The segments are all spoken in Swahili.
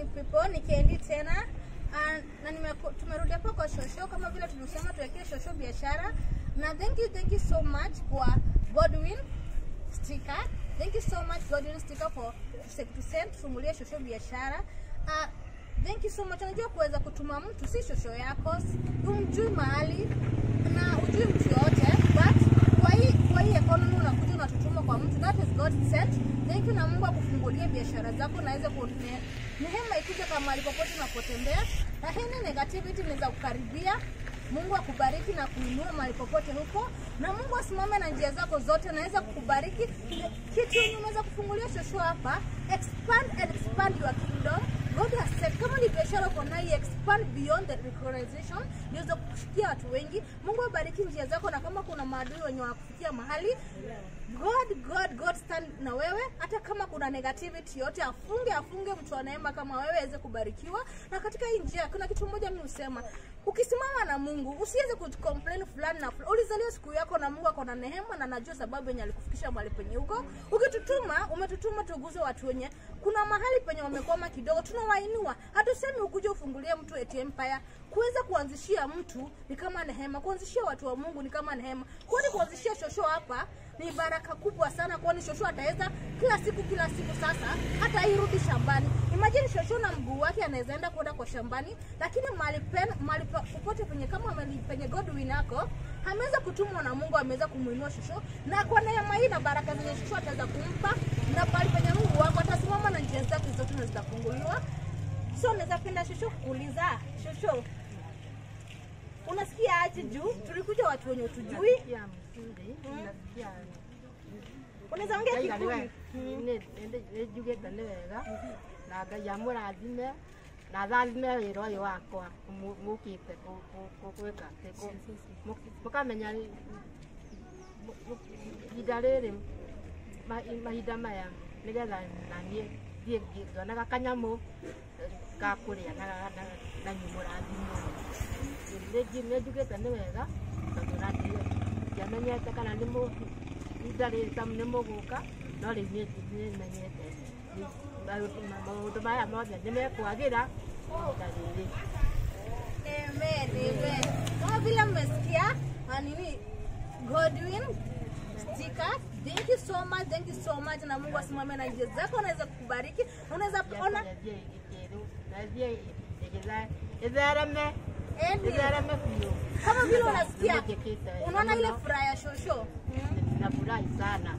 people, ni Kendi tena Ah, na nimeku- tumerudi hapa kwa shosho kama vile tulisema tuwekee shosho biashara na thank you thank you so much kwa Godwin sticker thank you so much Godwin sticker for to send tufungulie shosho biashara Ah, thank you so much unajua kuweza kutuma mtu si shosho yako si- umjui mahali na ujui mtu yoyote but kwa hii kwa hii economy unakuja unatutuma kwa mtu that is God sent thank you na Mungu akufungulie biashara zako na aweze kuonea neema ikuje kama mahali popote unapotembea na hii negativity inaweza kukaribia Mungu akubariki na kuinua mahali popote huko, na Mungu asimame na njia zako zote, naweza kukubariki. Kitu yenye unaweza kufungulia shosho hapa, expand and expand your kingdom. God has said, kama ni biashara uko nayo, expand beyond the recognition, niweze kufikia watu wengi. Mungu abariki njia zako, na kama kuna maadui wenye wanakufikia mahali God, God, God stand na wewe, hata kama kuna negativity yote, afunge afunge mtu wa neema kama wewe aweze kubarikiwa. Na katika hii njia, kuna kitu moja mimi husema, ukisimama na Mungu usiweze kucomplain fulani na fulani. Ulizaliwa siku yako na Mungu ako na neema na najua sababu yenye alikufikisha mahali penye huko. Ukitutuma, umetutuma tuguze watu wenye kuna mahali penye wamekwama kidogo, tunawainua. Hatusemi ukuje ufungulie mtu eti empire. Kuweza kuanzishia mtu ni kama neema, kuanzishia watu wa Mungu ni kama neema. Kwani kuanzishia shosho hapa ni baraka kubwa sana, kwani shosho ataweza kila siku kila siku sasa hata irudi shambani. Imagine shosho na mguu wake anaweza enda kwenda kwa shambani, lakini mahali pen mahali pa- popote penye kama mahali penye Godwin ako ameweza kutumwa na Mungu, ameweza kumuinua shosho, na kwa neema hii na baraka zenye shosho ataweza kumpa, na mahali penye Mungu wako atasimama na njia zake zote na zitafunguliwa. So naweza penda shosho kuuliza shosho, unasikia aje juu tulikuja watu wenye utujui, Nasikia mzuri, nasikia unaweza ongea Ngai nĩ Kikuyu? we- nĩ- nĩ- nĩ njugĩte nĩ wega na ngai amũrathime na athathime wĩra ũyũ wakwa Mũ- mũkĩte kũ- kũ- kũ- gwĩka atĩ, kũ- mũ- mũkamenya rĩ- mũ- mũ- ihinda rĩrĩ ma- mahinda maya nĩgetha naniĩ thiĩ ngĩ- ngĩonaga kanyamũ eh, ga kũrĩa na na- na- na nyumũrathimwo nĩ njugĩte nĩ wega tondũ na ndĩ- ndiamenyete kana nĩ mũ- ihinda rĩrĩ ta nĩ mũgũka no rĩu niĩ nĩ menyete Nĩ- maũndũ- maũndũ maya mothe nĩ mekwagĩra ihinda rĩrĩ Amen, amen. Kama vile mmesikia ah, nini Godwin sticker. Thank you so much, thank you so much na Mungu asimame na njia zako anaweza kukubariki. Na Unaweza ona Nĩathiĩ gĩkĩrũ nathiĩ ĩgĩthe- ĩthereme Eni, ĩthereme biũ kama vile unasikia Nĩmũnjĩkĩte unaona ile mũno. furaha ya shosho. nafurahi sana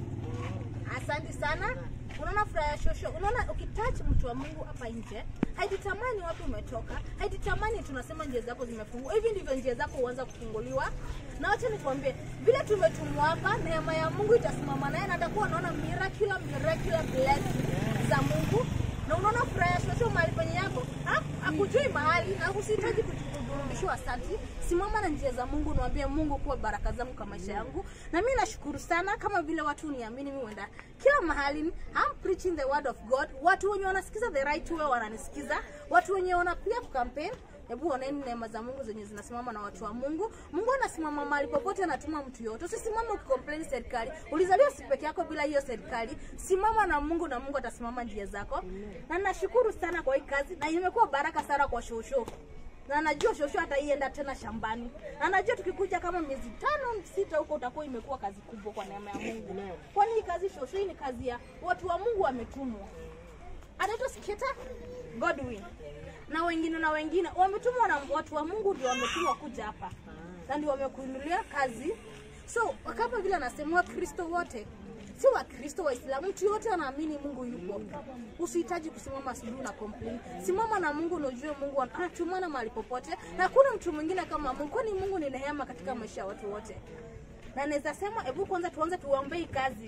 Mm. Asante sana. Unaona furaha ya shosho, unaona ukitouch mtu wa Mungu hapa nje, haijitamani wapi umetoka, haijitamani tunasema njia zako zimefungwa. Hivi ndivyo njia zako huanza kufunguliwa. Na wacha nikwambie, vile tumetumwa hapa, neema ya Mungu itasimama naye na atakuwa unaona miraculous miraculous blessing za Mungu. Na unaona furaha ya shosho mahali penye yako, ha? Hakujui mahali na usihitaji kurudishiwa asante. Simama na njia za Mungu, niwaambie Mungu kuwa baraka zangu kwa maisha yangu. Na mimi nashukuru sana kama vile watu uniamini mimi huenda kila mahali I'm preaching the word of God. Watu wenye wanasikiza the right way wananisikiza. Watu wenye wanapiga campaign Hebu oneni neema za Mungu zenye zinasimama na watu wa Mungu. Mungu anasimama mahali popote, anatuma mtu yote. Usisimame ukicomplain serikali. Ulizaliwa si peke yako bila hiyo serikali. Simama na Mungu na Mungu atasimama njia zako. Na nashukuru sana kwa hii kazi na imekuwa baraka sana kwa shosho na najua shosho ataienda tena shambani, na najua tukikuja kama miezi tano sita huko utakuwa imekuwa kazi kubwa kwa neema ya Mungu, kwani hii kazi shosho, hii ni kazi ya watu wa Mungu wametumwa. Anaitwa Sketa Godwin na wengine na wengine wametumwa na watu wa Mungu, ndio wametumwa kuja hapa na ndio wamekuinulia kazi. So kama vile anasema Wakristo wote si Wakristo Waislamu, mtu yote anaamini Mungu yupo. Usihitaji kusimama asubuhi na complain. Simama na Mungu na ujue Mungu anatumana mahali popote, na hakuna mtu mwingine kama Mungu, kwani Mungu ni neema katika maisha ya watu wote. Na naweza sema, hebu kwanza tuanze tuombe hii kazi.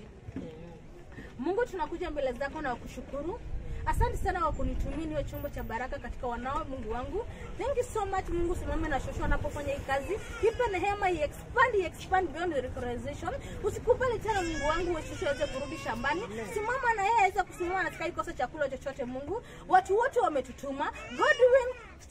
Mungu, tunakuja mbele zako na kushukuru. Asante sana kwa kunitumia niwe chombo cha baraka katika wanao Mungu wangu. Thank you so much Mungu, simame na shosho anapofanya hii kazi. Ipe neema i expand, i expand beyond the recognition. Usikubali tena Mungu wangu wewe shosho aweze kurudi shambani. Simama na yeye aweze kusimama na sika kosa chakula chochote Mungu. Watu wote wametutuma. Godwin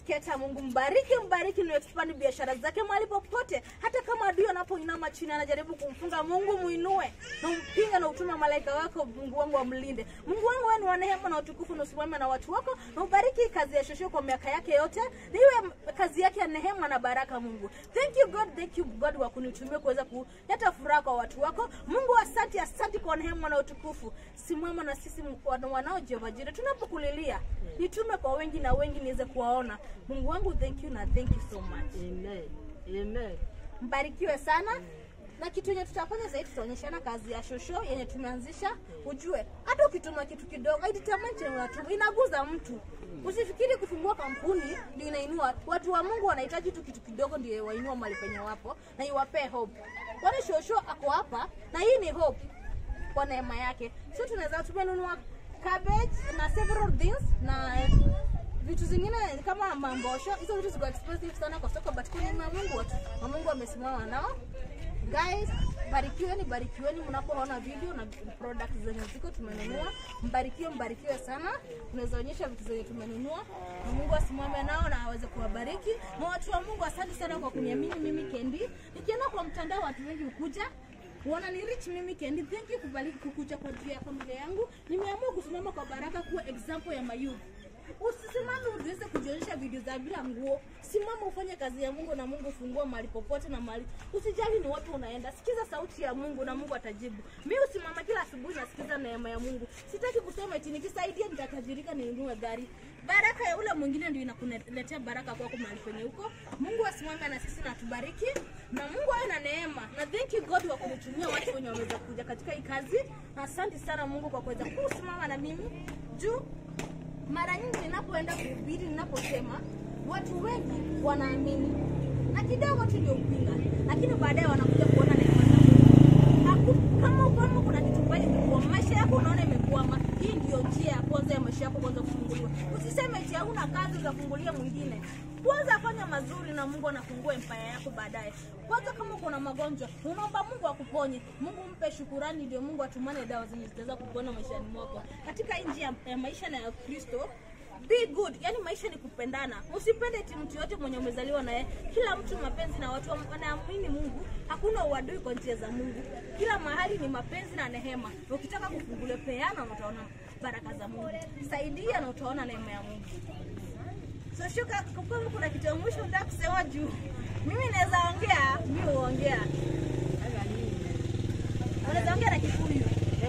Keta, Mungu mbariki, mbariki na expand biashara zake mahali popote, hata kama adui anapoinama chini anajaribu kumfunga, Mungu muinue na umpinga na utume malaika wako, Mungu wangu amlinde. Mungu wangu wewe ni wa neema na utukufu, na usimame na watu wako na ubariki kazi ya Shosho kwa miaka yake yote, na iwe kazi yake ya neema na baraka. Mungu, thank you God, thank you God wa kunitumia kuweza kuleta furaha kwa watu wako. Mungu, asante, asante kwa neema na utukufu. Simama na sisi wana- wanao Jehova Jireh, tunapokulilia nitume kwa wengi na wengi niweze kuwaona. Mungu wangu, thank you na thank you so much. Amen. Amen. Mbarikiwe sana na kitu yenye tutafanya zaidi, tutaonyeshana kazi ya shosho yenye tumeanzisha. Ujue hata ukituma kitu kidogo, haidetermine chenye unatuma, inaguza mtu. Usifikiri kufungua kampuni ndio inainua watu wa Mungu. Wanahitaji tu kitu kidogo ndio wainua mahali penye wapo na iwapee hope. Kwani shosho ako hapa na hii ni hope kwa neema yake. So tunaweza tumenunua cabbage na several things na vitu zingine kama mambosho. Hizo vitu ziko expensive sana kwa soko, but kwa neema ya Mungu watu wa Mungu wamesimama nao. Guys, barikiweni, barikiweni mnapoona video na products zenye ziko tumenunua. Mbarikiwe, mbarikiwe sana. Tunaweza onyesha vitu zenye tumenunua na Mungu asimame nao na aweze kuwabariki. Na watu wa Mungu, asante sana kwa kuniamini mimi Kendi. Nikienda kwa mtandao watu wengi hukuja wananirich mimi Kendi. Thank you kubariki kukuja kwa ajili ya familia yangu. Nimeamua kusimama kwa baraka kuwa example ya mayouth. Usisimame uweze kujionyesha video za bila nguo. Simama ufanye kazi ya Mungu na Mungu fungua mahali popote na mahali. Usijali ni wapi unaenda. Sikiza sauti ya Mungu na Mungu atajibu. Mimi usimama kila asubuhi nasikiza neema ya Mungu. Sitaki kusema eti nikisaidia nitatajirika ninunue gari. Baraka ya ule mwingine ndio inakuletea baraka kwako mahali penye huko. Mungu asimame na sisi na atubariki na Mungu awe na neema. Na thank you God kwa kunitumia watu wenye wameweza kuja katika hii kazi. Na asante sana Mungu kwa kuweza kusimama na mimi juu mara nyingi ninapoenda kuhubiri, ninaposema watu wengi wanaamini na kidogo tu ndio upinga, lakini baadaye wanakuja kuona neema za Mungu. Haku- Kama kama kuna kitu mbaya imekuwa maisha yako, unaona imekwama, hii ndio njia ya kwanza ya maisha yako kwanza kufunguliwa. Usiseme eti hauna kazi utafungulia mwingine. Kwanza fanya mazuri na Mungu anafungua empire yako baadaye. Kwanza kama kuna magonjwa, unaomba Mungu akuponye. Mungu mpe shukurani, ndio Mungu atumane dawa zenye zitaweza kupona maishani mwako. Katika nchi ya, ya maisha na ya Kristo, be good. Yani maisha ni kupendana. Usipende eti mtu yote mwenye umezaliwa naye. Kila mtu mapenzi na watu wanaamini Mungu. Hakuna uadui kwa njia za Mungu. Kila mahali ni mapenzi na neema. Ukitaka kufungulia peana, na utaona baraka za Mungu. Saidia na utaona neema ya Mungu. So shuka kama kuna kitu ya mwisho nataka kusema juu. Mimi naweza ongea, mimi huongea. Unaweza ongea na Kikuyu.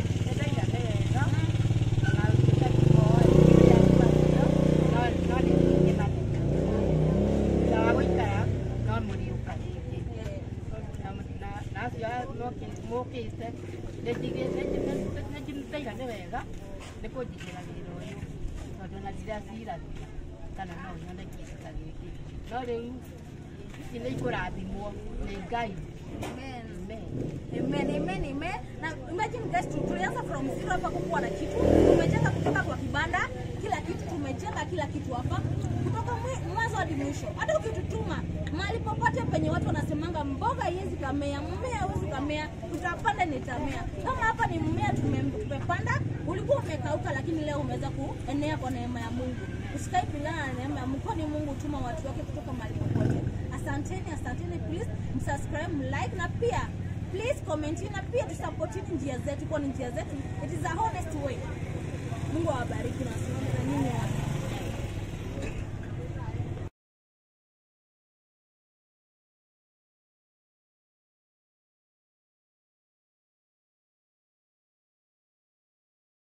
nä kå njigä ra wä ra å yå tondå na ndiraciranä kana no nyone kä ndå ta gä kä no rä u ici nä ikå rathimwo nä ngai Amen. Amen. Amen, amen, amen. Na imagine guys, tu- tulianza from zero hapa kukuwa na kitu. Tumejenga kutoka kwa kibanda, kila kitu tumejenga kila kitu hapa. Kutoka mwi- mwanzo hadi mwisho. Hata ukitutuma mahali popote penye watu wanasemanga mboga haiwezi kamea, mmea hauwezi kamea, utapanda nitamea. Kama hapa ni mmea tume- tumepanda, ulikuwa umekauka lakini leo umeweza kuenea kwa neema ya Mungu. Usikae bila na neema ya Mungu, kwani Mungu hutuma watu wake kutoka mahali popote. Asanteni, asanteni, please msubscribe, mlike na pia please comment na pia tusupportini njia zetu, kwani njia zetu it is a honest way.